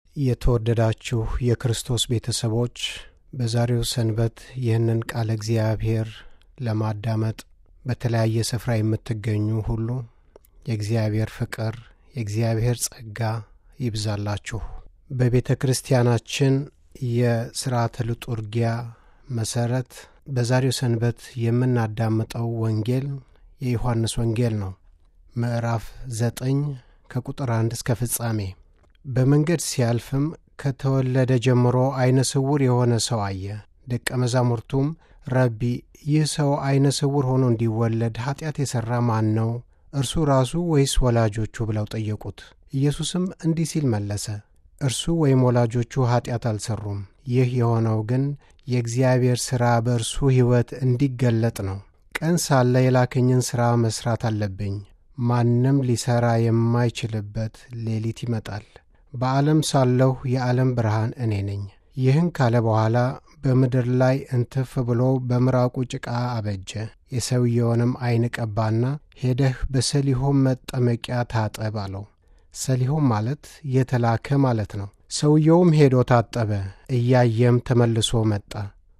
የተወደዳችሁ የክርስቶስ ቤተሰቦች በዛሬው ሰንበት ይህንን ቃለ እግዚአብሔር ለማዳመጥ በተለያየ ስፍራ የምትገኙ ሁሉ የእግዚአብሔር ፍቅር፣ የእግዚአብሔር ጸጋ ይብዛላችሁ። በቤተ ክርስቲያናችን የሥርዓተ ልጡርጊያ መሠረት በዛሬው ሰንበት የምናዳምጠው ወንጌል የዮሐንስ ወንጌል ነው። ምዕራፍ ዘጠኝ ከቁጥር አንድ እስከ ፍጻሜ። በመንገድ ሲያልፍም ከተወለደ ጀምሮ ዐይነ ስውር የሆነ ሰው አየ። ደቀ መዛሙርቱም ረቢ፣ ይህ ሰው ዐይነ ስውር ሆኖ እንዲወለድ ኀጢአት የሠራ ማን ነው? እርሱ ራሱ ወይስ ወላጆቹ? ብለው ጠየቁት። ኢየሱስም እንዲህ ሲል መለሰ፣ እርሱ ወይም ወላጆቹ ኀጢአት አልሠሩም። ይህ የሆነው ግን የእግዚአብሔር ሥራ በእርሱ ሕይወት እንዲገለጥ ነው። ቀን ሳለ የላከኝን ሥራ መሥራት አለብኝ። ማንም ሊሠራ የማይችልበት ሌሊት ይመጣል። በዓለም ሳለሁ የዓለም ብርሃን እኔ ነኝ። ይህን ካለ በኋላ በምድር ላይ እንትፍ ብሎ በምራቁ ጭቃ አበጀ። የሰውየውንም ዐይን ቀባና ሄደህ በሰሊሆም መጠመቂያ ታጠብ አለው። ሰሊሆም ማለት የተላከ ማለት ነው። ሰውየውም ሄዶ ታጠበ፣ እያየም ተመልሶ መጣ።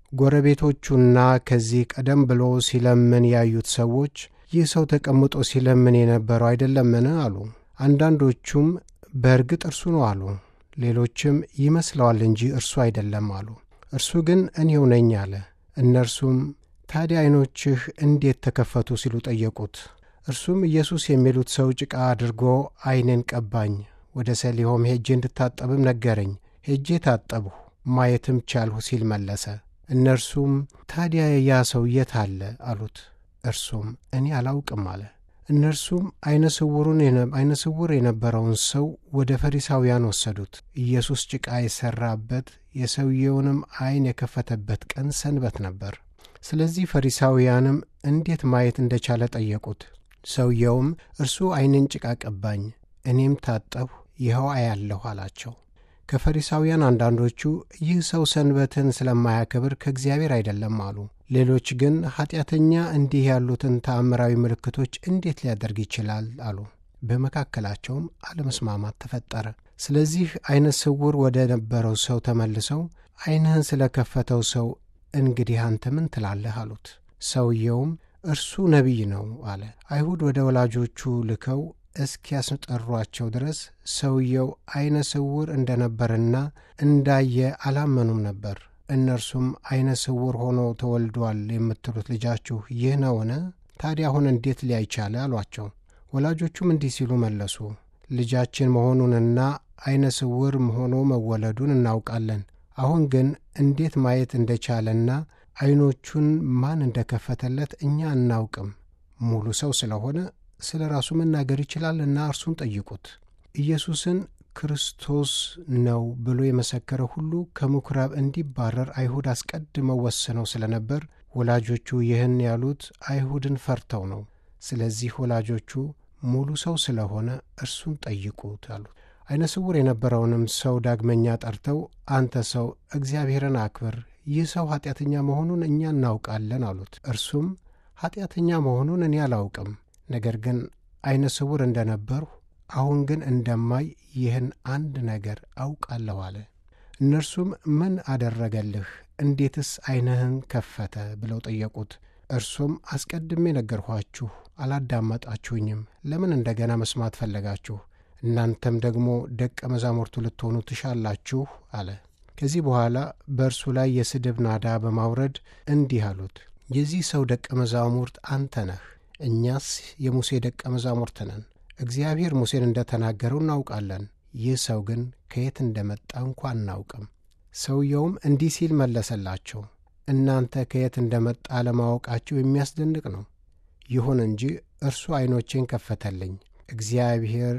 ጎረቤቶቹና ከዚህ ቀደም ብሎ ሲለምን ያዩት ሰዎች ይህ ሰው ተቀምጦ ሲለምን የነበረው አይደለምን? አሉ። አንዳንዶቹም በእርግጥ እርሱ ነው አሉ። ሌሎችም ይመስለዋል እንጂ እርሱ አይደለም አሉ። እርሱ ግን እኔው ነኝ አለ። እነርሱም ታዲያ ዐይኖችህ እንዴት ተከፈቱ? ሲሉ ጠየቁት። እርሱም ኢየሱስ የሚሉት ሰው ጭቃ አድርጎ ዐይኔን ቀባኝ፣ ወደ ሰሊሆም ሄጄ እንድታጠብም ነገረኝ። ሄጄ ታጠብሁ፣ ማየትም ቻልሁ ሲል መለሰ። እነርሱም ታዲያ ያ ሰው የት አለ? አሉት። እርሱም እኔ አላውቅም አለ። እነርሱም ዐይነ ስውር የነበረውን ሰው ወደ ፈሪሳውያን ወሰዱት። ኢየሱስ ጭቃ የሠራበት የሰውየውንም ዐይን የከፈተበት ቀን ሰንበት ነበር። ስለዚህ ፈሪሳውያንም እንዴት ማየት እንደቻለ ጠየቁት። ሰውየውም እርሱ ዐይንን ጭቃ ቀባኝ፣ እኔም ታጠብሁ፣ ይኸው አያለሁ አላቸው። ከፈሪሳውያን አንዳንዶቹ ይህ ሰው ሰንበትን ስለማያከብር ከእግዚአብሔር አይደለም አሉ። ሌሎች ግን ኀጢአተኛ እንዲህ ያሉትን ተአምራዊ ምልክቶች እንዴት ሊያደርግ ይችላል አሉ። በመካከላቸውም አለመስማማት ተፈጠረ። ስለዚህ ዐይነ ስውር ወደ ነበረው ሰው ተመልሰው ዐይንህን ስለ ከፈተው ሰው እንግዲህ አንተ ምን ትላለህ? አሉት። ሰውየውም እርሱ ነቢይ ነው አለ። አይሁድ ወደ ወላጆቹ ልከው እስኪያስጠሯቸው ድረስ ሰውየው ዐይነ ስውር እንደ ነበርና እንዳየ አላመኑም ነበር። እነርሱም ዐይነ ስውር ሆኖ ተወልዷል የምትሉት ልጃችሁ ይህ ነውን? ታዲያ አሁን እንዴት ሊያይ ቻለ? አሏቸው። ወላጆቹም እንዲህ ሲሉ መለሱ፣ ልጃችን መሆኑንና ዐይነ ስውር ሆኖ መወለዱን እናውቃለን። አሁን ግን እንዴት ማየት እንደቻለና ዐይኖቹን ማን እንደከፈተለት እኛ አናውቅም። ሙሉ ሰው ስለሆነ ስለ ራሱ መናገር ይችላልና እርሱን ጠይቁት። ኢየሱስን ክርስቶስ ነው ብሎ የመሰከረ ሁሉ ከምኵራብ እንዲባረር አይሁድ አስቀድመው ወስነው ስለ ነበር ወላጆቹ ይህን ያሉት አይሁድን ፈርተው ነው። ስለዚህ ወላጆቹ ሙሉ ሰው ስለሆነ እርሱን ጠይቁት አሉት። ዐይነ ስውር የነበረውንም ሰው ዳግመኛ ጠርተው አንተ ሰው እግዚአብሔርን አክብር፣ ይህ ሰው ኀጢአተኛ መሆኑን እኛ እናውቃለን አሉት። እርሱም ኀጢአተኛ መሆኑን እኔ አላውቅም፣ ነገር ግን ዐይነ ስውር እንደ ነበርሁ አሁን ግን እንደማይ ይህን አንድ ነገር አውቃለሁ አለ። እነርሱም ምን አደረገልህ? እንዴትስ ዐይንህን ከፈተ? ብለው ጠየቁት። እርሱም አስቀድሜ ነገርኋችሁ፣ አላዳመጣችሁኝም። ለምን እንደገና መስማት ፈለጋችሁ? እናንተም ደግሞ ደቀ መዛሙርቱ ልትሆኑ ትሻላችሁ አለ። ከዚህ በኋላ በእርሱ ላይ የስድብ ናዳ በማውረድ እንዲህ አሉት፣ የዚህ ሰው ደቀ መዛሙርት አንተ ነህ፣ እኛስ የሙሴ ደቀ መዛሙርት ነን። እግዚአብሔር ሙሴን እንደ ተናገረው እናውቃለን። ይህ ሰው ግን ከየት እንደመጣ እንኳ አናውቅም። ሰውየውም እንዲህ ሲል መለሰላቸው፣ እናንተ ከየት እንደመጣ ለማወቃችሁ የሚያስደንቅ ነው። ይሁን እንጂ እርሱ ዐይኖቼን ከፈተልኝ። እግዚአብሔር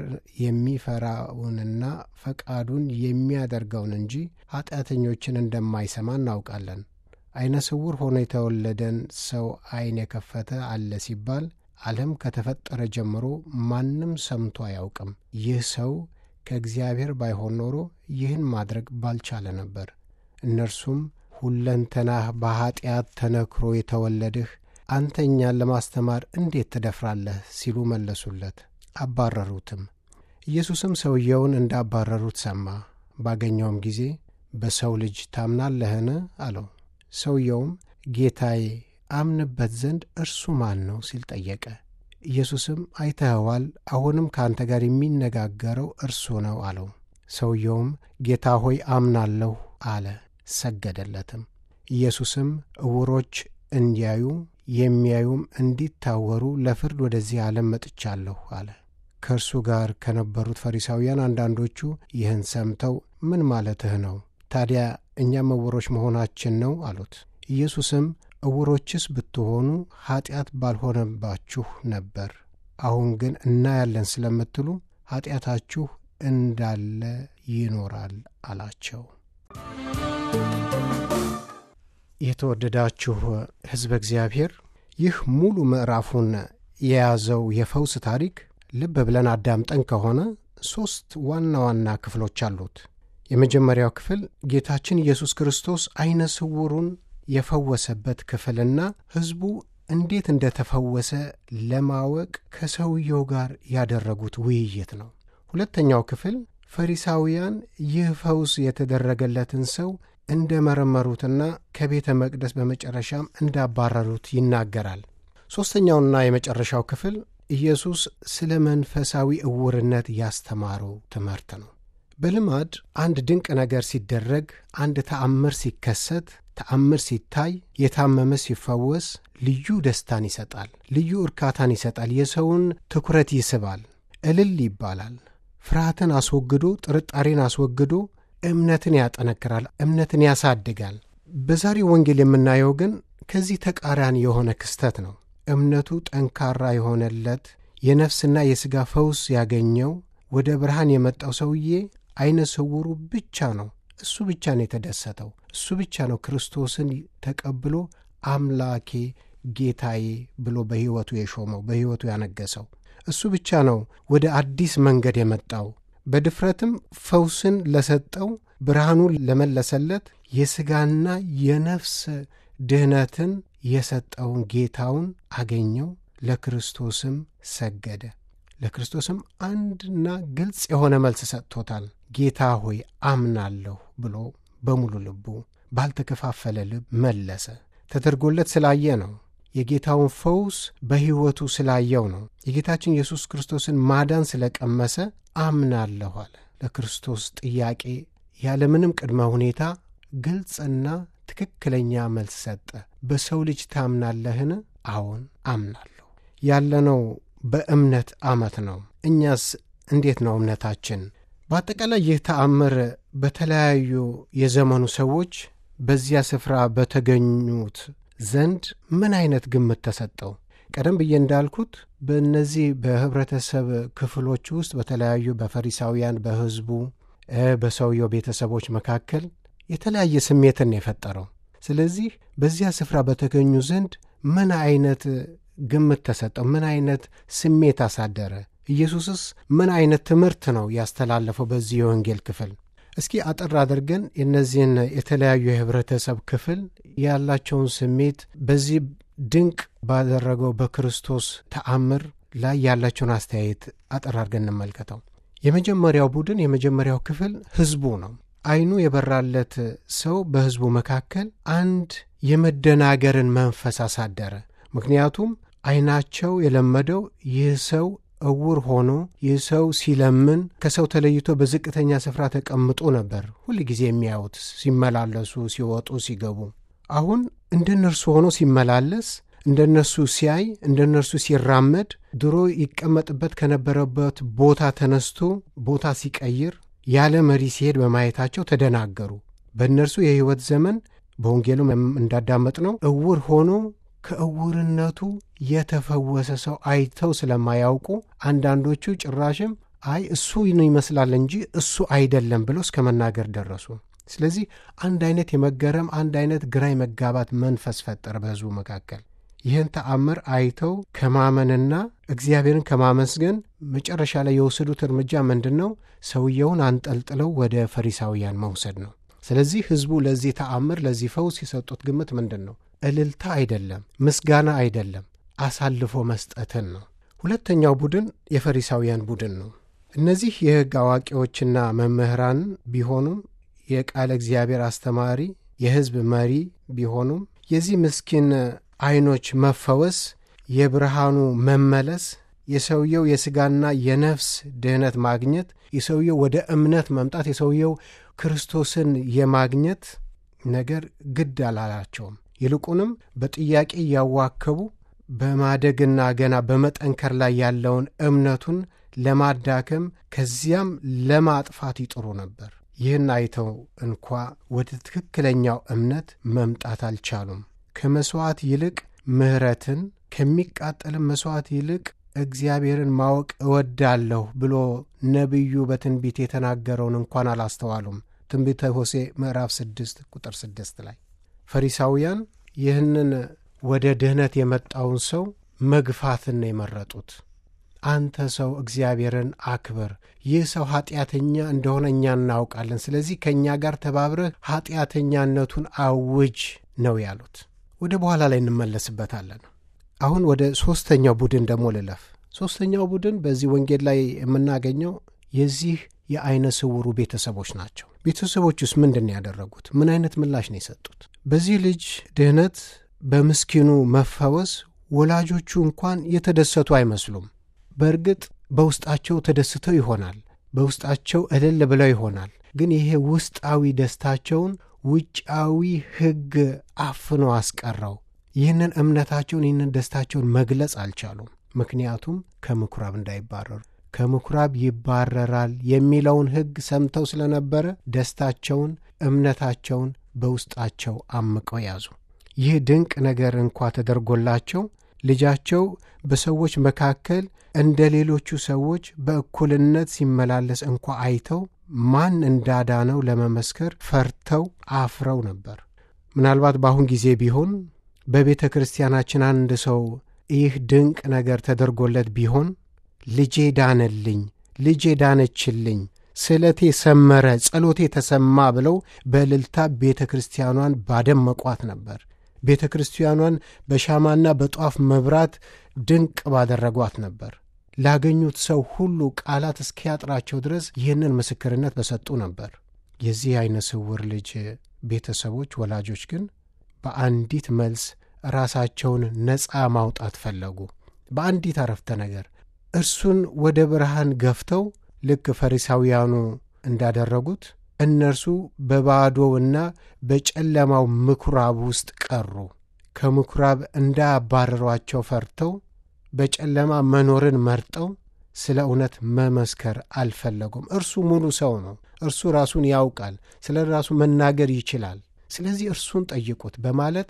የሚፈራውንና ፈቃዱን የሚያደርገውን እንጂ ኀጢአተኞችን እንደማይሰማ እናውቃለን። ዐይነ ስውር ሆኖ የተወለደን ሰው ዐይን የከፈተ አለ ሲባል ዓለም ከተፈጠረ ጀምሮ ማንም ሰምቶ አያውቅም። ይህ ሰው ከእግዚአብሔር ባይሆን ኖሮ ይህን ማድረግ ባልቻለ ነበር። እነርሱም ሁለንተናህ በኀጢአት ተነክሮ የተወለድህ አንተ እኛን ለማስተማር እንዴት ትደፍራለህ? ሲሉ መለሱለት። አባረሩትም። ኢየሱስም ሰውየውን እንዳባረሩት ሰማ። ባገኘውም ጊዜ በሰው ልጅ ታምናለህን? አለው። ሰውየውም ጌታዬ አምንበት ዘንድ እርሱ ማን ነው ሲል ጠየቀ። ኢየሱስም አይተኸዋል፣ አሁንም ከአንተ ጋር የሚነጋገረው እርሱ ነው አለው። ሰውየውም ጌታ ሆይ አምናለሁ አለ፣ ሰገደለትም። ኢየሱስም ዕውሮች እንዲያዩ የሚያዩም እንዲታወሩ ለፍርድ ወደዚህ ዓለም መጥቻለሁ አለ። ከእርሱ ጋር ከነበሩት ፈሪሳውያን አንዳንዶቹ ይህን ሰምተው ምን ማለትህ ነው? ታዲያ እኛም ዕውሮች መሆናችን ነው አሉት። ኢየሱስም ዕውሮችስ ብትሆኑ ኀጢአት ባልሆነባችሁ ነበር። አሁን ግን እናያለን ስለምትሉ ኀጢአታችሁ እንዳለ ይኖራል አላቸው። የተወደዳችሁ ሕዝበ እግዚአብሔር ይህ ሙሉ ምዕራፉን የያዘው የፈውስ ታሪክ ልብ ብለን አዳምጠን ከሆነ ሦስት ዋና ዋና ክፍሎች አሉት። የመጀመሪያው ክፍል ጌታችን ኢየሱስ ክርስቶስ ዐይነ ስውሩን የፈወሰበት ክፍልና ሕዝቡ እንዴት እንደተፈወሰ ለማወቅ ከሰውየው ጋር ያደረጉት ውይይት ነው። ሁለተኛው ክፍል ፈሪሳውያን ይህ ፈውስ የተደረገለትን ሰው እንደ መረመሩትና ከቤተ መቅደስ በመጨረሻም እንዳባረሩት ይናገራል። ሦስተኛውና የመጨረሻው ክፍል ኢየሱስ ስለ መንፈሳዊ ዕውርነት ያስተማረው ትምህርት ነው። በልማድ አንድ ድንቅ ነገር ሲደረግ፣ አንድ ተአምር ሲከሰት፣ ተአምር ሲታይ፣ የታመመ ሲፈወስ ልዩ ደስታን ይሰጣል፣ ልዩ እርካታን ይሰጣል፣ የሰውን ትኩረት ይስባል፣ እልል ይባላል። ፍርሃትን አስወግዶ ጥርጣሬን አስወግዶ እምነትን ያጠነክራል፣ እምነትን ያሳድጋል። በዛሬው ወንጌል የምናየው ግን ከዚህ ተቃራኒ የሆነ ክስተት ነው። እምነቱ ጠንካራ የሆነለት የነፍስና የሥጋ ፈውስ ያገኘው ወደ ብርሃን የመጣው ሰውዬ ዐይነ ስውሩ ብቻ ነው። እሱ ብቻ ነው የተደሰተው። እሱ ብቻ ነው ክርስቶስን ተቀብሎ አምላኬ ጌታዬ ብሎ በሕይወቱ የሾመው በሕይወቱ ያነገሰው። እሱ ብቻ ነው ወደ አዲስ መንገድ የመጣው። በድፍረትም ፈውስን ለሰጠው ብርሃኑን ለመለሰለት የሥጋና የነፍስ ድህነትን የሰጠውን ጌታውን አገኘው። ለክርስቶስም ሰገደ። ለክርስቶስም አንድና ግልጽ የሆነ መልስ ሰጥቶታል። ጌታ ሆይ አምናለሁ ብሎ በሙሉ ልቡ ባልተከፋፈለ ልብ መለሰ። ተደርጎለት ስላየ ነው። የጌታውን ፈውስ በሕይወቱ ስላየው ነው። የጌታችን ኢየሱስ ክርስቶስን ማዳን ስለቀመሰ አምናለሁ አለ። ለክርስቶስ ጥያቄ ያለምንም ቅድመ ሁኔታ ግልጽና ትክክለኛ መልስ ሰጠ። በሰው ልጅ ታምናለህን? አዎን አምናለሁ። ያለነው በእምነት ዓመት ነው። እኛስ እንዴት ነው እምነታችን? በአጠቃላይ ይህ ተአምር በተለያዩ የዘመኑ ሰዎች በዚያ ስፍራ በተገኙት ዘንድ ምን አይነት ግምት ተሰጠው? ቀደም ብዬ እንዳልኩት በእነዚህ በኅብረተሰብ ክፍሎች ውስጥ በተለያዩ በፈሪሳውያን፣ በሕዝቡ፣ በሰውየው ቤተሰቦች መካከል የተለያየ ስሜትን የፈጠረው። ስለዚህ በዚያ ስፍራ በተገኙ ዘንድ ምን አይነት ግምት ተሰጠው? ምን አይነት ስሜት አሳደረ? ኢየሱስስ ምን አይነት ትምህርት ነው ያስተላለፈው በዚህ የወንጌል ክፍል? እስኪ አጠር አድርገን የእነዚህን የተለያዩ የኅብረተሰብ ክፍል ያላቸውን ስሜት በዚህ ድንቅ ባደረገው በክርስቶስ ተአምር ላይ ያላቸውን አስተያየት አጠር አድርገን እንመልከተው። የመጀመሪያው ቡድን የመጀመሪያው ክፍል ሕዝቡ ነው። ዓይኑ የበራለት ሰው በሕዝቡ መካከል አንድ የመደናገርን መንፈስ አሳደረ። ምክንያቱም ዓይናቸው የለመደው ይህ ሰው እውር ሆኖ ይህ ሰው ሲለምን ከሰው ተለይቶ በዝቅተኛ ስፍራ ተቀምጦ ነበር ሁል ጊዜ የሚያዩት ሲመላለሱ፣ ሲወጡ፣ ሲገቡ። አሁን እንደ እነርሱ ሆኖ ሲመላለስ፣ እንደ እነርሱ ሲያይ፣ እንደ እነርሱ ሲራመድ፣ ድሮ ይቀመጥበት ከነበረበት ቦታ ተነስቶ ቦታ ሲቀይር፣ ያለ መሪ ሲሄድ በማየታቸው ተደናገሩ። በእነርሱ የሕይወት ዘመን በወንጌሉም እንዳዳመጥነው እውር ሆኖ ከእውርነቱ የተፈወሰ ሰው አይተው ስለማያውቁ አንዳንዶቹ ጭራሽም አይ እሱ ይመስላል እንጂ እሱ አይደለም ብለው እስከ መናገር ደረሱ። ስለዚህ አንድ አይነት የመገረም አንድ አይነት ግራ የመጋባት መንፈስ ፈጠረ በሕዝቡ መካከል። ይህን ተአምር አይተው ከማመንና እግዚአብሔርን ከማመስገን መጨረሻ ላይ የወሰዱት እርምጃ ምንድን ነው? ሰውየውን አንጠልጥለው ወደ ፈሪሳውያን መውሰድ ነው። ስለዚህ ሕዝቡ ለዚህ ተአምር ለዚህ ፈውስ የሰጡት ግምት ምንድን ነው? እልልታ አይደለም፣ ምስጋና አይደለም፣ አሳልፎ መስጠትን ነው። ሁለተኛው ቡድን የፈሪሳውያን ቡድን ነው። እነዚህ የሕግ አዋቂዎችና መምህራን ቢሆኑም የቃለ እግዚአብሔር አስተማሪ የሕዝብ መሪ ቢሆኑም የዚህ ምስኪን ዐይኖች መፈወስ፣ የብርሃኑ መመለስ፣ የሰውየው የሥጋና የነፍስ ድህነት ማግኘት፣ የሰውየው ወደ እምነት መምጣት፣ የሰውየው ክርስቶስን የማግኘት ነገር ግድ አላላቸውም። ይልቁንም በጥያቄ እያዋከቡ በማደግና ገና በመጠንከር ላይ ያለውን እምነቱን ለማዳከም ከዚያም ለማጥፋት ይጥሩ ነበር። ይህን አይተው እንኳ ወደ ትክክለኛው እምነት መምጣት አልቻሉም። ከመሥዋዕት ይልቅ ምሕረትን ከሚቃጠልም መሥዋዕት ይልቅ እግዚአብሔርን ማወቅ እወዳለሁ ብሎ ነቢዩ በትንቢት የተናገረውን እንኳን አላስተዋሉም። ትንቢተ ሆሴ ምዕራፍ 6 ቁጥር 6 ላይ ፈሪሳውያን ይህንን ወደ ድኅነት የመጣውን ሰው መግፋትን ነው የመረጡት። አንተ ሰው እግዚአብሔርን አክብር፣ ይህ ሰው ኀጢአተኛ እንደሆነ እኛ እናውቃለን፣ ስለዚህ ከእኛ ጋር ተባብረህ ኀጢአተኛነቱን አውጅ ነው ያሉት። ወደ በኋላ ላይ እንመለስበታለን። አሁን ወደ ሦስተኛው ቡድን ደግሞ ልለፍ። ሦስተኛው ቡድን በዚህ ወንጌል ላይ የምናገኘው የዚህ የዐይነ ስውሩ ቤተሰቦች ናቸው። ቤተሰቦቹስ ምንድን ነው ያደረጉት? ምን አይነት ምላሽ ነው የሰጡት? በዚህ ልጅ ድህነት፣ በምስኪኑ መፈወስ ወላጆቹ እንኳን የተደሰቱ አይመስሉም። በእርግጥ በውስጣቸው ተደስተው ይሆናል፣ በውስጣቸው እልል ብለው ይሆናል። ግን ይሄ ውስጣዊ ደስታቸውን ውጫዊ ሕግ አፍኖ አስቀረው። ይህንን እምነታቸውን ይህንን ደስታቸውን መግለጽ አልቻሉም። ምክንያቱም ከምኵራብ እንዳይባረሩ ከምኵራብ ይባረራል የሚለውን ሕግ ሰምተው ስለነበረ ደስታቸውን፣ እምነታቸውን በውስጣቸው አምቀው ያዙ። ይህ ድንቅ ነገር እንኳ ተደርጎላቸው ልጃቸው በሰዎች መካከል እንደ ሌሎቹ ሰዎች በእኩልነት ሲመላለስ እንኳ አይተው ማን እንዳዳነው ለመመስከር ፈርተው አፍረው ነበር። ምናልባት በአሁን ጊዜ ቢሆን በቤተ ክርስቲያናችን አንድ ሰው ይህ ድንቅ ነገር ተደርጎለት ቢሆን ልጄ ዳነልኝ፣ ልጄ ዳነችልኝ፣ ስለቴ ሰመረ፣ ጸሎቴ ተሰማ ብለው በእልልታ ቤተ ክርስቲያኗን ባደመቋት ነበር። ቤተ ክርስቲያኗን በሻማና በጧፍ መብራት ድንቅ ባደረጓት ነበር። ላገኙት ሰው ሁሉ ቃላት እስኪያጥራቸው ድረስ ይህንን ምስክርነት በሰጡ ነበር። የዚህ ዐይነ ስውር ልጅ ቤተሰቦች ወላጆች ግን በአንዲት መልስ ራሳቸውን ነፃ ማውጣት ፈለጉ። በአንዲት አረፍተ ነገር እርሱን ወደ ብርሃን ገፍተው ልክ ፈሪሳውያኑ እንዳደረጉት እነርሱ በባዶውና በጨለማው ምኵራብ ውስጥ ቀሩ። ከምኵራብ እንዳያባረሯቸው ፈርተው በጨለማ መኖርን መርጠው ስለ እውነት መመስከር አልፈለጉም። እርሱ ሙሉ ሰው ነው። እርሱ ራሱን ያውቃል። ስለ ራሱ መናገር ይችላል። ስለዚህ እርሱን ጠይቁት በማለት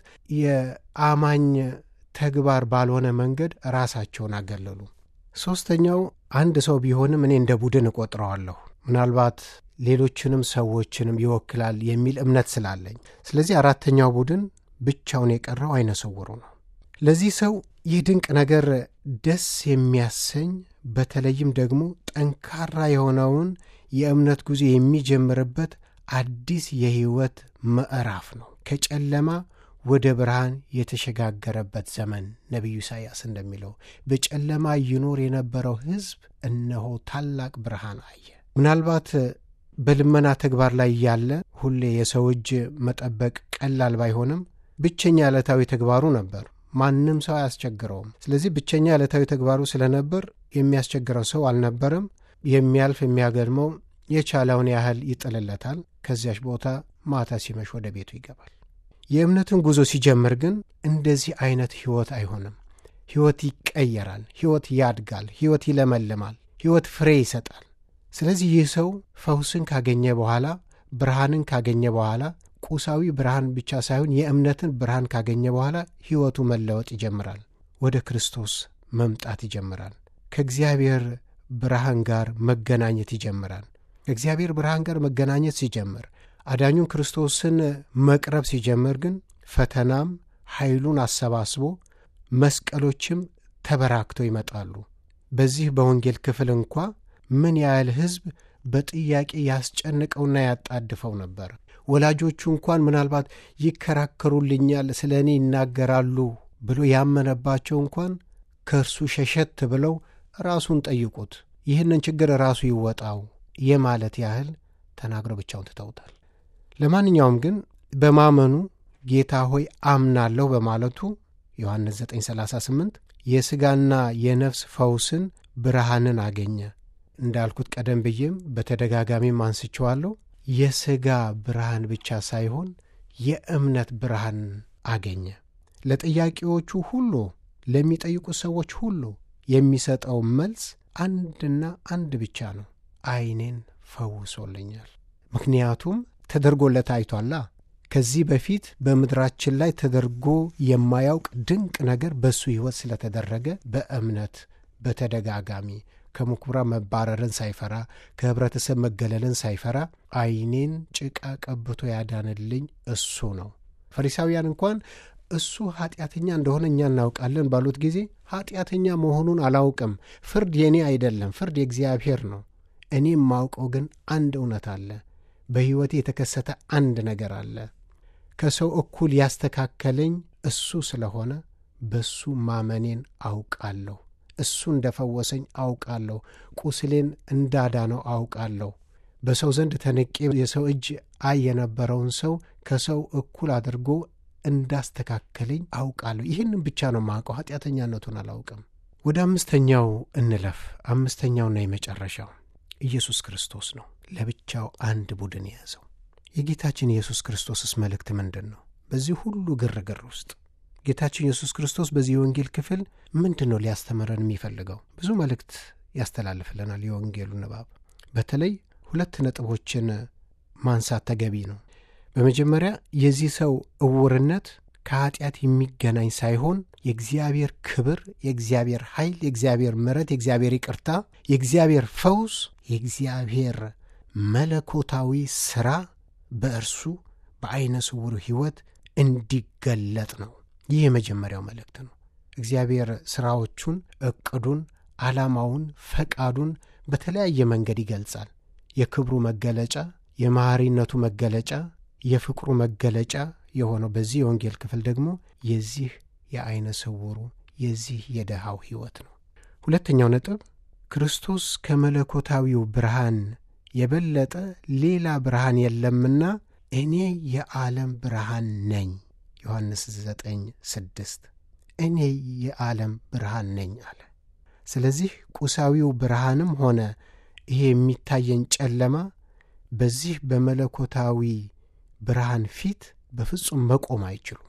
የአማኝ ተግባር ባልሆነ መንገድ ራሳቸውን አገለሉ። ሦስተኛው አንድ ሰው ቢሆንም እኔ እንደ ቡድን እቆጥረዋለሁ። ምናልባት ሌሎችንም ሰዎችንም ይወክላል የሚል እምነት ስላለኝ፣ ስለዚህ አራተኛው ቡድን ብቻውን የቀረው ዐይነ ስውሩ ነው። ለዚህ ሰው ይህ ድንቅ ነገር ደስ የሚያሰኝ በተለይም ደግሞ ጠንካራ የሆነውን የእምነት ጉዞ የሚጀምርበት አዲስ የሕይወት ምዕራፍ ነው። ከጨለማ ወደ ብርሃን የተሸጋገረበት ዘመን ነቢዩ ኢሳይያስ እንደሚለው በጨለማ ይኖር የነበረው ሕዝብ እነሆ ታላቅ ብርሃን አየ። ምናልባት በልመና ተግባር ላይ እያለ ሁሌ የሰው እጅ መጠበቅ ቀላል ባይሆንም ብቸኛ ዕለታዊ ተግባሩ ነበር። ማንም ሰው አያስቸግረውም። ስለዚህ ብቸኛ ዕለታዊ ተግባሩ ስለነበር የሚያስቸግረው ሰው አልነበረም። የሚያልፍ የሚያገድመው የቻለውን ያህል ይጥልለታል። ከዚያች ቦታ ማታ ሲመሽ ወደ ቤቱ ይገባል። የእምነትን ጉዞ ሲጀምር ግን እንደዚህ አይነት ሕይወት አይሆንም። ሕይወት ይቀየራል። ሕይወት ያድጋል። ሕይወት ይለመልማል። ሕይወት ፍሬ ይሰጣል። ስለዚህ ይህ ሰው ፈውስን ካገኘ በኋላ ብርሃንን ካገኘ በኋላ ቁሳዊ ብርሃን ብቻ ሳይሆን የእምነትን ብርሃን ካገኘ በኋላ ሕይወቱ መለወጥ ይጀምራል። ወደ ክርስቶስ መምጣት ይጀምራል። ከእግዚአብሔር ብርሃን ጋር መገናኘት ይጀምራል። ከእግዚአብሔር ብርሃን ጋር መገናኘት ሲጀምር አዳኙን ክርስቶስን መቅረብ ሲጀምር ግን ፈተናም ኃይሉን አሰባስቦ መስቀሎችም ተበራክተው ይመጣሉ። በዚህ በወንጌል ክፍል እንኳ ምን ያህል ሕዝብ በጥያቄ ያስጨንቀውና ያጣድፈው ነበር። ወላጆቹ እንኳን ምናልባት ይከራከሩልኛል፣ ስለ እኔ ይናገራሉ ብሎ ያመነባቸው እንኳን ከእርሱ ሸሸት ብለው ራሱን ጠይቁት፣ ይህንን ችግር ራሱ ይወጣው የማለት ያህል ተናግረው ብቻውን ትተውታል። ለማንኛውም ግን በማመኑ ጌታ ሆይ አምናለሁ በማለቱ ዮሐንስ 938 የሥጋና የነፍስ ፈውስን ብርሃንን አገኘ። እንዳልኩት ቀደም ብዬም በተደጋጋሚም አንስቼዋለሁ። የሥጋ ብርሃን ብቻ ሳይሆን የእምነት ብርሃን አገኘ። ለጥያቄዎቹ ሁሉ ለሚጠይቁ ሰዎች ሁሉ የሚሰጠው መልስ አንድና አንድ ብቻ ነው፣ ዓይኔን ፈውሶልኛል። ምክንያቱም ተደርጎለት አይቷላ። ከዚህ በፊት በምድራችን ላይ ተደርጎ የማያውቅ ድንቅ ነገር በእሱ ሕይወት ስለተደረገ በእምነት በተደጋጋሚ ከምኩራብ መባረርን ሳይፈራ ከኅብረተሰብ መገለልን ሳይፈራ ዓይኔን ጭቃ ቀብቶ ያዳንልኝ እሱ ነው። ፈሪሳውያን እንኳን እሱ ኀጢአተኛ እንደሆነ እኛ እናውቃለን ባሉት ጊዜ ኀጢአተኛ መሆኑን አላውቅም፣ ፍርድ የእኔ አይደለም፣ ፍርድ የእግዚአብሔር ነው። እኔም ማውቀው ግን አንድ እውነት አለ። በሕይወቴ የተከሰተ አንድ ነገር አለ። ከሰው እኩል ያስተካከለኝ እሱ ስለሆነ በሱ ማመኔን አውቃለሁ። እሱ እንደ ፈወሰኝ አውቃለሁ። ቁስሌን እንዳዳነው አውቃለሁ። በሰው ዘንድ ተንቄ የሰው እጅ አይ የነበረውን ሰው ከሰው እኩል አድርጎ እንዳስተካከለኝ አውቃለሁ። ይህንም ብቻ ነው ማውቀው፣ ኀጢአተኛነቱን አላውቅም። ወደ አምስተኛው እንለፍ። አምስተኛውና የመጨረሻው ኢየሱስ ክርስቶስ ነው። ለብቻው አንድ ቡድን የያዘው የጌታችን ኢየሱስ ክርስቶስስ መልእክት ምንድን ነው? በዚህ ሁሉ ግርግር ውስጥ ጌታችን ኢየሱስ ክርስቶስ በዚህ የወንጌል ክፍል ምንድን ነው ሊያስተምረን የሚፈልገው? ብዙ መልእክት ያስተላልፍልናል የወንጌሉ ንባብ። በተለይ ሁለት ነጥቦችን ማንሳት ተገቢ ነው። በመጀመሪያ የዚህ ሰው እውርነት ከኀጢአት የሚገናኝ ሳይሆን የእግዚአብሔር ክብር፣ የእግዚአብሔር ኃይል፣ የእግዚአብሔር ምሕረት፣ የእግዚአብሔር ይቅርታ፣ የእግዚአብሔር ፈውስ፣ የእግዚአብሔር መለኮታዊ ሥራ በእርሱ በዐይነ ስውሩ ሕይወት እንዲገለጥ ነው። ይህ የመጀመሪያው መልእክት ነው። እግዚአብሔር ሥራዎቹን፣ ዕቅዱን፣ ዓላማውን፣ ፈቃዱን በተለያየ መንገድ ይገልጻል። የክብሩ መገለጫ፣ የመሐሪነቱ መገለጫ፣ የፍቅሩ መገለጫ የሆነው በዚህ የወንጌል ክፍል ደግሞ የዚህ የዐይነ ስውሩ የዚህ የደሃው ሕይወት ነው። ሁለተኛው ነጥብ ክርስቶስ ከመለኮታዊው ብርሃን የበለጠ ሌላ ብርሃን የለምና እኔ የዓለም ብርሃን ነኝ። ዮሐንስ 9 ስድስት እኔ የዓለም ብርሃን ነኝ አለ። ስለዚህ ቁሳዊው ብርሃንም ሆነ ይሄ የሚታየን ጨለማ በዚህ በመለኮታዊ ብርሃን ፊት በፍጹም መቆም አይችሉም።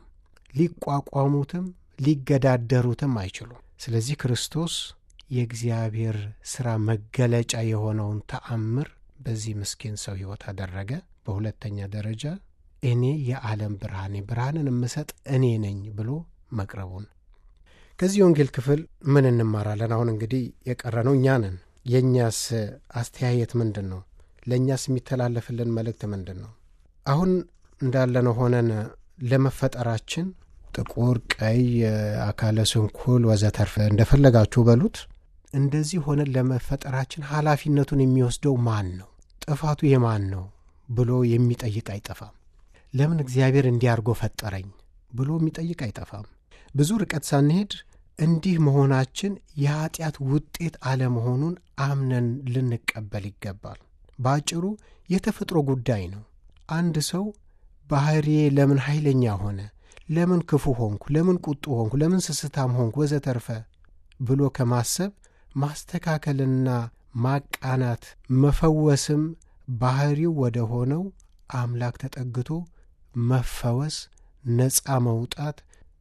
ሊቋቋሙትም ሊገዳደሩትም አይችሉም። ስለዚህ ክርስቶስ የእግዚአብሔር ሥራ መገለጫ የሆነውን ተአምር በዚህ ምስኪን ሰው ሕይወት አደረገ። በሁለተኛ ደረጃ እኔ የዓለም ብርሃኔ ብርሃንን የምሰጥ እኔ ነኝ ብሎ መቅረቡን ከዚህ ወንጌል ክፍል ምን እንማራለን? አሁን እንግዲህ የቀረነው እኛ ነን። የእኛስ አስተያየት ምንድን ነው? ለእኛስ የሚተላለፍልን መልእክት ምንድን ነው? አሁን እንዳለነው ሆነን ለመፈጠራችን ጥቁር፣ ቀይ፣ አካለ ስንኩል ወዘተርፈ እንደፈለጋችሁ በሉት እንደዚህ ሆነን ለመፈጠራችን ኃላፊነቱን የሚወስደው ማን ነው? ጥፋቱ የማን ነው ብሎ የሚጠይቅ አይጠፋም። ለምን እግዚአብሔር እንዲያርጎ ፈጠረኝ ብሎ የሚጠይቅ አይጠፋም። ብዙ ርቀት ሳንሄድ እንዲህ መሆናችን የኀጢአት ውጤት አለመሆኑን አምነን ልንቀበል ይገባል። በአጭሩ የተፈጥሮ ጉዳይ ነው። አንድ ሰው ባሕሪዬ ለምን ኃይለኛ ሆነ፣ ለምን ክፉ ሆንኩ፣ ለምን ቁጡ ሆንኩ፣ ለምን ስስታም ሆንኩ ወዘተርፈ ብሎ ከማሰብ ማስተካከልና ማቃናት መፈወስም ባሕሪው ወደ ሆነው አምላክ ተጠግቶ መፈወስ፣ ነፃ መውጣት፣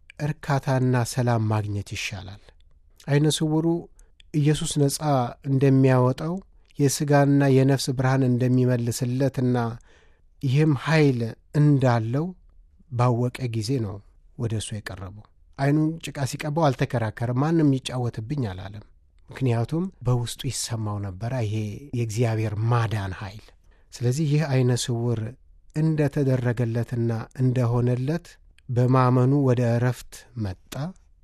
እርካታና ሰላም ማግኘት ይሻላል። ዐይነ ስውሩ ኢየሱስ ነፃ እንደሚያወጣው የሥጋና የነፍስ ብርሃን እንደሚመልስለትና ይህም ኃይል እንዳለው ባወቀ ጊዜ ነው ወደ እሱ የቀረበው። ዐይኑን ጭቃ ሲቀባው አልተከራከረም። ማንም ይጫወትብኝ አላለም። ምክንያቱም በውስጡ ይሰማው ነበረ ይሄ የእግዚአብሔር ማዳን ኃይል። ስለዚህ ይህ ዐይነ ስውር እንደ ተደረገለትና እንደሆነለት በማመኑ ወደ እረፍት መጣ፣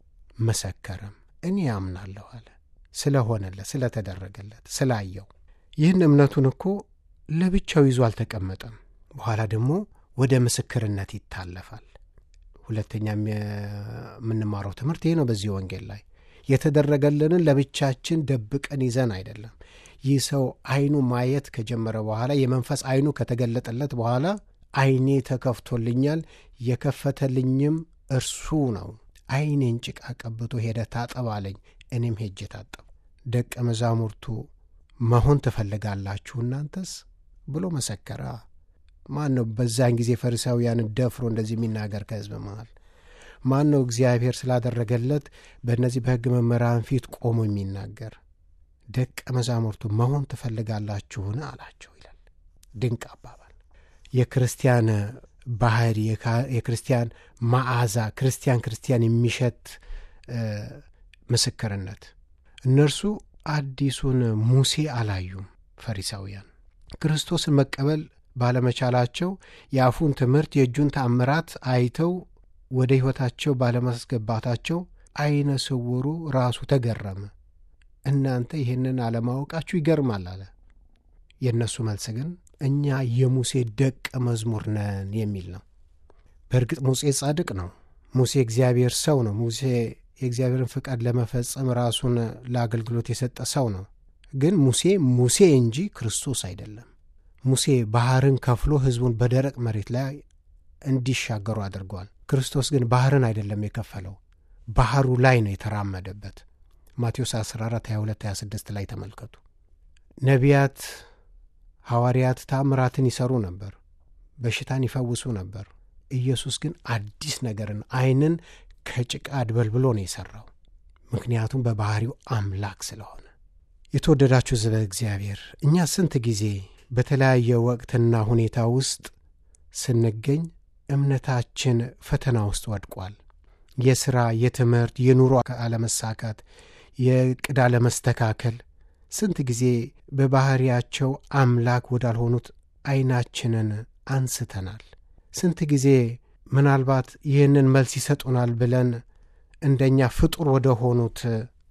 መሰከረም። እኔ ያምናለሁ አለ። ስለሆነለት፣ ስለተደረገለት፣ ስላየው። ይህን እምነቱን እኮ ለብቻው ይዞ አልተቀመጠም። በኋላ ደግሞ ወደ ምስክርነት ይታለፋል። ሁለተኛ የምንማረው ትምህርት ይህ ነው። በዚህ ወንጌል ላይ የተደረገልንን ለብቻችን ደብቀን ይዘን አይደለም። ይህ ሰው አይኑ ማየት ከጀመረ በኋላ የመንፈስ አይኑ ከተገለጠለት በኋላ አይኔ ተከፍቶልኛል፣ የከፈተልኝም እርሱ ነው። አይኔን ጭቃ ቀብቶ ሄደ ታጠብ አለኝ፣ እኔም ሄጄ ታጠብ። ደቀ መዛሙርቱ መሆን ትፈልጋላችሁ እናንተስ ብሎ መሰከረ። ማን ነው በዛን ጊዜ ፈሪሳውያንን ደፍሮ እንደዚህ የሚናገር ከሕዝብ መሃል? ማን ነው እግዚአብሔር ስላደረገለት በእነዚህ በሕግ መምህራን ፊት ቆሞ የሚናገር? ደቀ መዛሙርቱ መሆን ትፈልጋላችሁን አላቸው ይላል። ድንቅ አባባል። የክርስቲያን ባህሪ፣ የክርስቲያን መዓዛ፣ ክርስቲያን ክርስቲያን የሚሸት ምስክርነት። እነርሱ አዲሱን ሙሴ አላዩም። ፈሪሳውያን ክርስቶስን መቀበል ባለመቻላቸው የአፉን ትምህርት የእጁን ተአምራት አይተው ወደ ሕይወታቸው ባለማስገባታቸው ዐይነ ስውሩ ራሱ ተገረመ። እናንተ ይህንን አለማወቃችሁ ይገርማል አለ። የእነሱ መልስ ግን እኛ የሙሴ ደቀ መዝሙር ነን የሚል ነው። በእርግጥ ሙሴ ጻድቅ ነው። ሙሴ እግዚአብሔር ሰው ነው። ሙሴ የእግዚአብሔርን ፍቃድ ለመፈጸም ራሱን ለአገልግሎት የሰጠ ሰው ነው። ግን ሙሴ ሙሴ እንጂ ክርስቶስ አይደለም። ሙሴ ባሕርን ከፍሎ ሕዝቡን በደረቅ መሬት ላይ እንዲሻገሩ አድርጓል። ክርስቶስ ግን ባሕርን አይደለም የከፈለው፣ ባሕሩ ላይ ነው የተራመደበት። ማቴዎስ 14 22 26 ላይ ተመልከቱ። ነቢያት፣ ሐዋርያት ታምራትን ይሰሩ ነበር፣ በሽታን ይፈውሱ ነበር። ኢየሱስ ግን አዲስ ነገርን ዓይንን ከጭቃ አድበልብሎ ነው የሠራው። ምክንያቱም በባሕሪው አምላክ ስለሆነ። የተወደዳችሁ ሕዝበ እግዚአብሔር እኛ ስንት ጊዜ በተለያየ ወቅትና ሁኔታ ውስጥ ስንገኝ እምነታችን ፈተና ውስጥ ወድቋል። የሥራ፣ የትምህርት፣ የኑሮ አለመሳካት፣ የዕቅድ አለመስተካከል ስንት ጊዜ በባሕሪያቸው አምላክ ወዳልሆኑት ዐይናችንን አንስተናል። ስንት ጊዜ ምናልባት ይህንን መልስ ይሰጡናል ብለን እንደኛ ፍጡር ወደ ሆኑት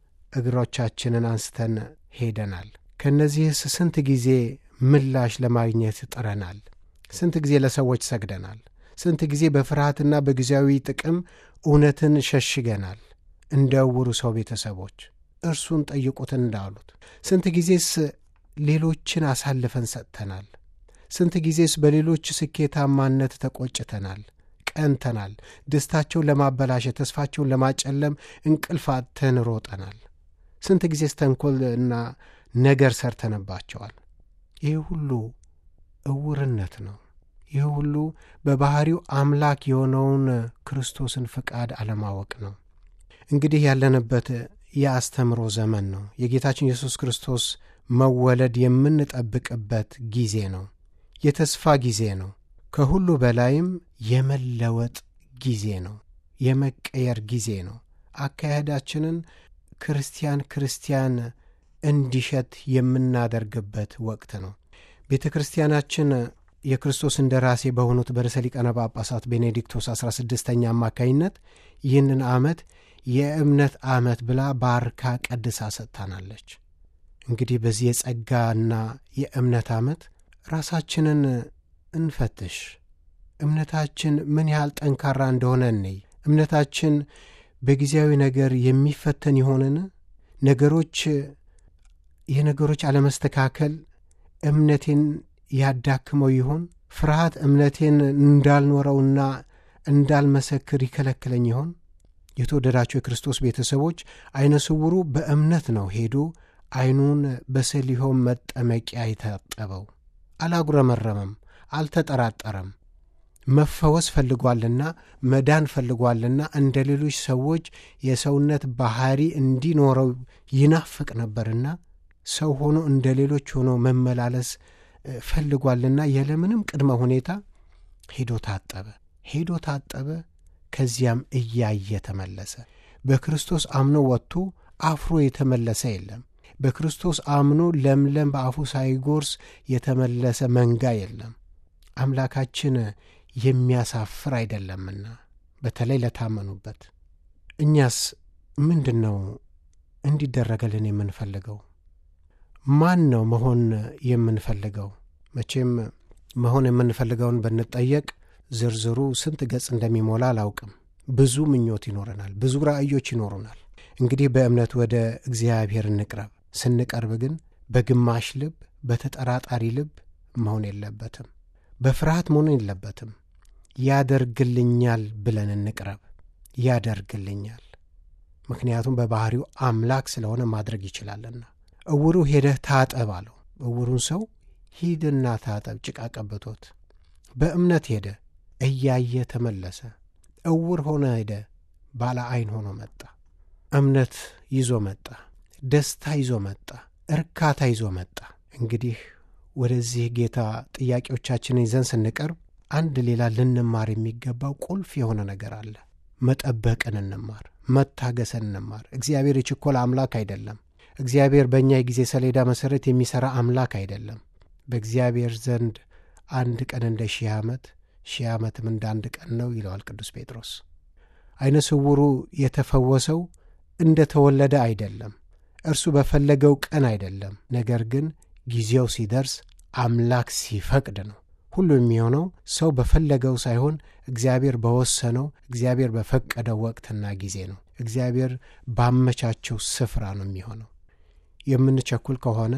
እግሮቻችንን አንስተን ሄደናል። ከእነዚህስ ስንት ጊዜ ምላሽ ለማግኘት ጥረናል። ስንት ጊዜ ለሰዎች ሰግደናል። ስንት ጊዜ በፍርሃትና በጊዜያዊ ጥቅም እውነትን ሸሽገናል። እንደ ዕውሩ ሰው ቤተሰቦች እርሱን ጠይቁት እንዳሉት ስንት ጊዜስ ሌሎችን አሳልፈን ሰጥተናል። ስንት ጊዜስ በሌሎች ስኬታማነት ተቆጭተናል፣ ቀንተናል። ደስታቸውን ለማበላሸት፣ ተስፋቸውን ለማጨለም እንቅልፋተን ሮጠናል። ስንት ጊዜስ ተንኰልና ነገር ሰርተንባቸዋል። ይህ ሁሉ ዕውርነት ነው። ይህ ሁሉ በባሕሪው አምላክ የሆነውን ክርስቶስን ፍቃድ አለማወቅ ነው። እንግዲህ ያለንበት የአስተምሮ ዘመን ነው። የጌታችን ኢየሱስ ክርስቶስ መወለድ የምንጠብቅበት ጊዜ ነው። የተስፋ ጊዜ ነው። ከሁሉ በላይም የመለወጥ ጊዜ ነው። የመቀየር ጊዜ ነው። አካሄዳችንን ክርስቲያን ክርስቲያን እንዲሸት የምናደርግበት ወቅት ነው። ቤተ ክርስቲያናችን የክርስቶስ እንደራሴ በሆኑት በርዕሰ ሊቃነ ጳጳሳት ቤኔዲክቶስ 16ኛ አማካይነት ይህንን ዓመት የእምነት ዓመት ብላ ባርካ ቀድሳ ሰጥታናለች። እንግዲህ በዚህ የጸጋና የእምነት ዓመት ራሳችንን እንፈትሽ። እምነታችን ምን ያህል ጠንካራ እንደሆነ እንይ። እምነታችን በጊዜያዊ ነገር የሚፈተን ይሆንን? ነገሮች የነገሮች አለመስተካከል እምነቴን ያዳክመው ይሆን? ፍርሃት እምነቴን እንዳልኖረውና እንዳልመሰክር ይከለክለኝ ይሆን? የተወደዳቸው የክርስቶስ ቤተሰቦች ዐይነ ስውሩ በእምነት ነው ሄዶ ዐይኑን በሰሊሆም መጠመቂያ የታጠበው። አላጉረመረመም፣ አልተጠራጠረም። መፈወስ ፈልጓልና መዳን ፈልጓልና እንደ ሌሎች ሰዎች የሰውነት ባሕሪ እንዲኖረው ይናፍቅ ነበርና ሰው ሆኖ እንደ ሌሎች ሆኖ መመላለስ ፈልጓልና ያለምንም ቅድመ ሁኔታ ሄዶ ታጠበ። ሄዶ ታጠበ። ከዚያም እያየ ተመለሰ። በክርስቶስ አምኖ ወጥቶ አፍሮ የተመለሰ የለም። በክርስቶስ አምኖ ለምለም በአፉ ሳይጎርስ የተመለሰ መንጋ የለም። አምላካችን የሚያሳፍር አይደለምና በተለይ ለታመኑበት። እኛስ ምንድን ነው እንዲደረገልን የምንፈልገው? ማን ነው መሆን የምንፈልገው? መቼም መሆን የምንፈልገውን ብንጠየቅ ዝርዝሩ ስንት ገጽ እንደሚሞላ አላውቅም። ብዙ ምኞት ይኖረናል፣ ብዙ ራእዮች ይኖሩናል። እንግዲህ በእምነት ወደ እግዚአብሔር እንቅረብ። ስንቀርብ ግን በግማሽ ልብ፣ በተጠራጣሪ ልብ መሆን የለበትም። በፍርሃት መሆን የለበትም። ያደርግልኛል ብለን እንቅረብ። ያደርግልኛል፣ ምክንያቱም በባህሪው አምላክ ስለሆነ ማድረግ ይችላልና። እውሩ ሄደህ ታጠብ አለው። እውሩን ሰው ሂድና ታጠብ፣ ጭቃ ቀብቶት። በእምነት ሄደ፣ እያየ ተመለሰ። እውር ሆነ ሄደ፣ ባለ ዐይን ሆኖ መጣ። እምነት ይዞ መጣ። ደስታ ይዞ መጣ። እርካታ ይዞ መጣ። እንግዲህ ወደዚህ ጌታ ጥያቄዎቻችንን ይዘን ስንቀርብ አንድ ሌላ ልንማር የሚገባው ቁልፍ የሆነ ነገር አለ። መጠበቅን እንማር፣ መታገሰን እንማር። እግዚአብሔር የችኮላ አምላክ አይደለም። እግዚአብሔር በእኛ የጊዜ ሰሌዳ መሠረት የሚሠራ አምላክ አይደለም። በእግዚአብሔር ዘንድ አንድ ቀን እንደ ሺህ ዓመት፣ ሺህ ዓመትም እንደ አንድ ቀን ነው ይለዋል ቅዱስ ጴጥሮስ። ዐይነ ስውሩ የተፈወሰው እንደ ተወለደ አይደለም፣ እርሱ በፈለገው ቀን አይደለም። ነገር ግን ጊዜው ሲደርስ አምላክ ሲፈቅድ ነው። ሁሉ የሚሆነው ሰው በፈለገው ሳይሆን እግዚአብሔር በወሰነው እግዚአብሔር በፈቀደው ወቅትና ጊዜ ነው። እግዚአብሔር ባመቻቸው ስፍራ ነው የሚሆነው። የምንቸኩል ከሆነ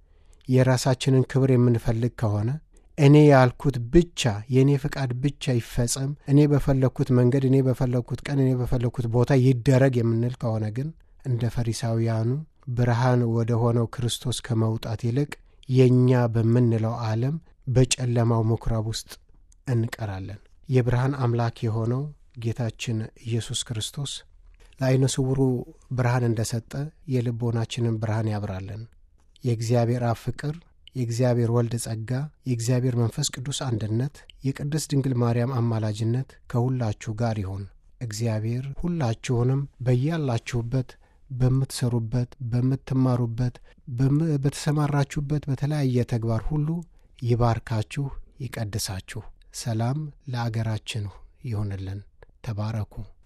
የራሳችንን ክብር የምንፈልግ ከሆነ እኔ ያልኩት ብቻ የእኔ ፍቃድ ብቻ ይፈጸም፣ እኔ በፈለግኩት መንገድ፣ እኔ በፈለግኩት ቀን፣ እኔ በፈለግኩት ቦታ ይደረግ የምንል ከሆነ ግን እንደ ፈሪሳውያኑ ብርሃን ወደ ሆነው ክርስቶስ ከመውጣት ይልቅ የእኛ በምንለው ዓለም በጨለማው ምኵራብ ውስጥ እንቀራለን። የብርሃን አምላክ የሆነው ጌታችን ኢየሱስ ክርስቶስ ለዐይነ ስውሩ ብርሃን እንደ ሰጠ የልቦናችንን ብርሃን ያብራለን። የእግዚአብሔር አብ ፍቅር፣ የእግዚአብሔር ወልድ ጸጋ፣ የእግዚአብሔር መንፈስ ቅዱስ አንድነት፣ የቅድስት ድንግል ማርያም አማላጅነት ከሁላችሁ ጋር ይሁን። እግዚአብሔር ሁላችሁንም በያላችሁበት በምትሰሩበት፣ በምትማሩበት፣ በተሰማራችሁበት በተለያየ ተግባር ሁሉ ይባርካችሁ፣ ይቀድሳችሁ። ሰላም ለአገራችን ይሁንልን። ተባረኩ።